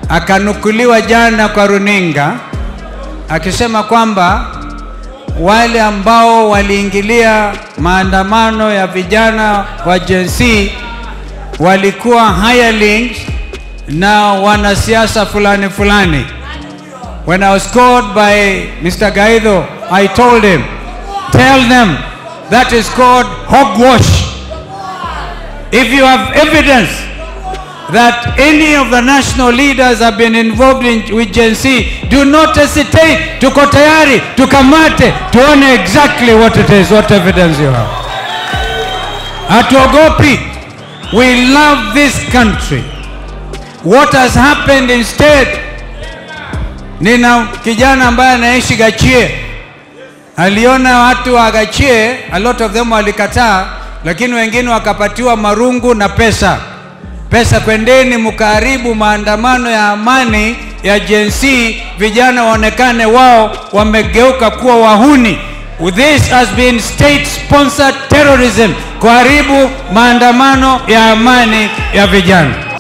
akanukuliwa jana kwa runinga akisema kwamba wale ambao waliingilia maandamano ya vijana wa Gen Z walikuwa hirelings na wanasiasa fulani fulani. When I was called by Mr. Gaido, I told him, tell them that is called hogwash. If you have evidence that any of the national leaders have been involved in, with Gen Z, do not hesitate. Tuko tayari, tukamate, tuone exactly what it is, what evidence you have. Hatuogopi. We love this country. What has happened instead, nina kijana ambaye anaishi Gachie, aliona watu wa Gachie, a lot of them walikataa, lakini wengine wakapatiwa marungu na pesa pesa, kwendeni mkaharibu maandamano ya amani ya Gen Z, vijana waonekane wao wamegeuka kuwa wahuni. This has been state sponsored terrorism, kuharibu maandamano ya amani ya vijana.